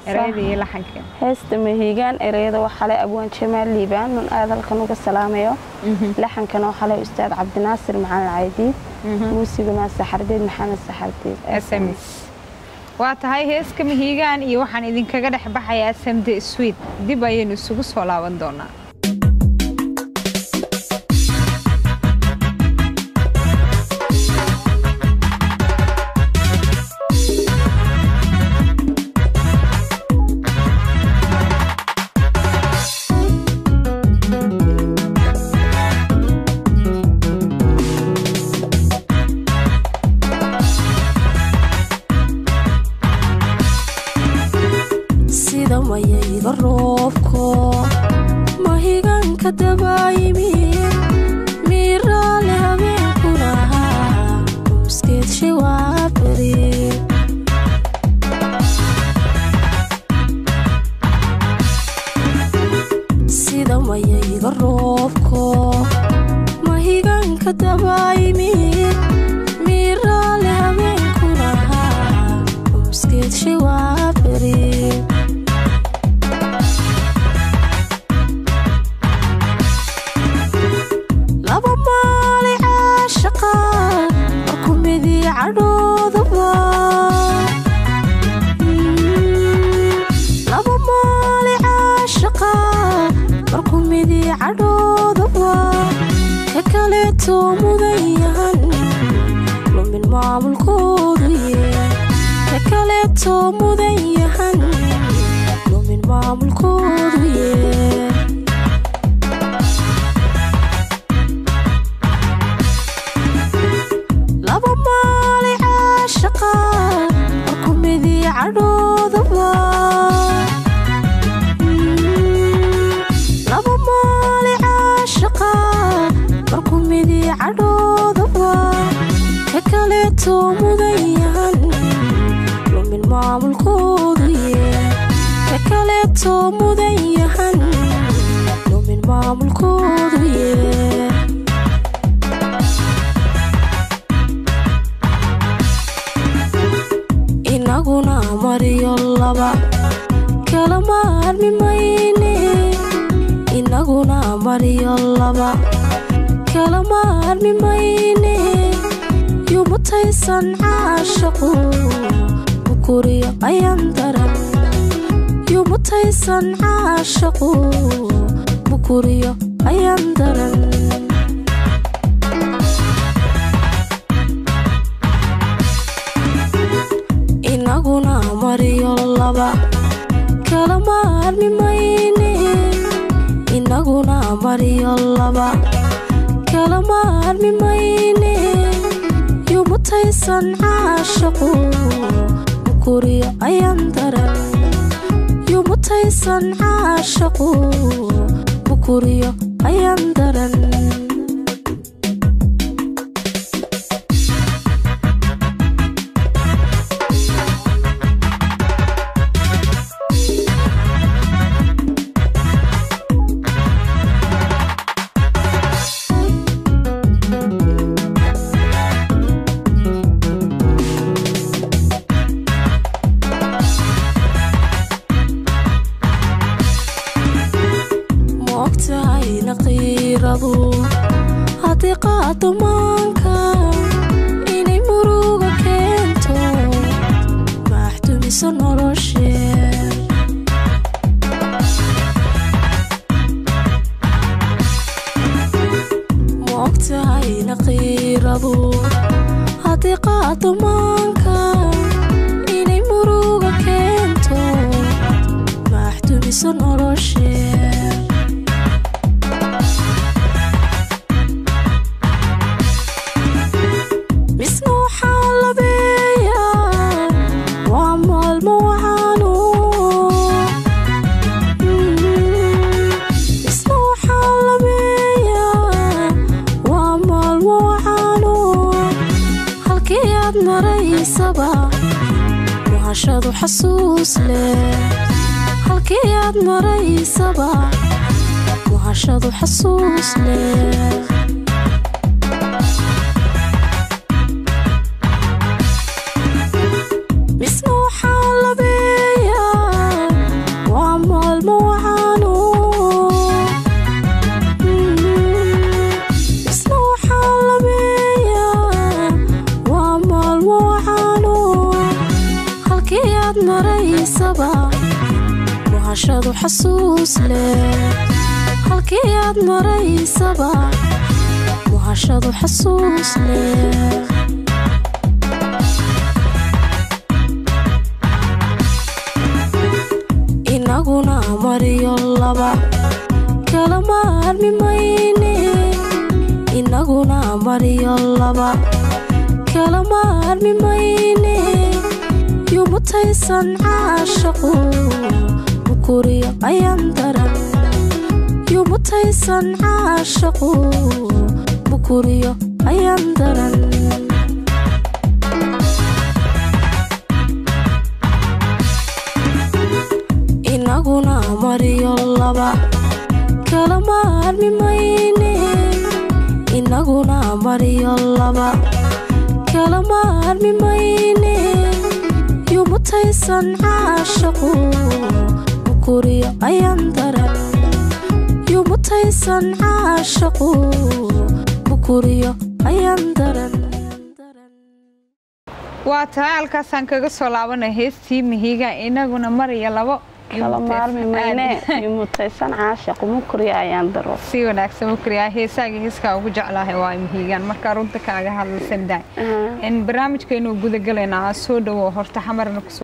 erayada iyo laxanka heesta mahiigaan ereyada waxaa le abwaan jamaal liibaan nun aad halkan uga salaamayo laxankana waxaa le ustaad cabdinaasir maxamed caydiid muusiguna saxardiid maxamed saxardiid sms waa tahay heeska mahiigaan iyo waxaan idinkaga dhex baxayaa samde swid dib ayaynu isugu soo laaban doonaa sida mayayga roobko mahigaanka dabaayimi miiraale habeenkuna muskeedshe waa beri sida mayayga roobko mahigaanka dabaayimi miiraale habeenkuna muskeedshe waa beri laba maali caashaqa markumidii cadhoodaba laba maali caashaqa markumidii cadhoodaba ka kaleeto mudan yahan lumin maamulkoodu ye ka kaleeto mudan yahan lumin maamulkoodu ye laba maali caashaqa markumidii cadhoodaba laba maali caashaqa markumidii cadhoodaba ka kaleeto mudan yahan lumin maamulkoodu ye ka kaleeto mudan yahan lumin maamulkoodu ye inaguna mariyo laba kala maarmi mayne inaguna mariyo laba kala maarmi mayne yumutaysan caashaqu bukuriyo ayaan daran yumutaysan caashaqu bukuriyo ayaan daran inaguna mariyo laba kala maarmi mayne inaguna mariyo laba kala maarmi mayne yumutaysan caashaqu bukuriyo ayaan daran yumutaysan caashaqu bukuriyo ayaan daran moogtahayna qiiradu haddii qaado maanka inay muruga keento maaxdumiso noloshee moogtahayna qiiradu haddii qaado maanka inay muruga keento maaxdumiso noloshee misna waxaa labeeyaa waa maalmo wacano misna waxaa labeeyaa waa maalmo wacano halkii aad maraysa haysaba muhashadu xasuus leh halkii aad maraysaba muhashadu xasuus leh misna waxaa labeeyaa maraysaba muhashadu xasuus leh halkii aad maraysaba muhashadu xasuus leh inaguna mariyo laba kala maarmi mayne inaguna mariyo laba kala maarmi mayne yumutaysan caashaqu mukuriyo ayaan daran yumutaysan caashaqu mukuriyo ayaan daran inaguna mariyo laba kala maarmi mayne inaguna mariyo laba kala maarmi mayne yumutaysan caashaqu mukuriyo ayaan daran yumutaysan caashaqu mukuriyo ayaan daran waa tahay halkaasaan kaga soo laabanay heestii mihiga inaguna mariya labo kala maarmi mayne yumutaysan caashaqu mukuriyo ayaan daro si wanaagsan mukriyaa heesaaga heeskaa ugu jeclaahay waa mihigaan markaa runta kaaga hadlaysan daay in barnaamijkeenu gudagalaynaa soo dhawo horta xamarna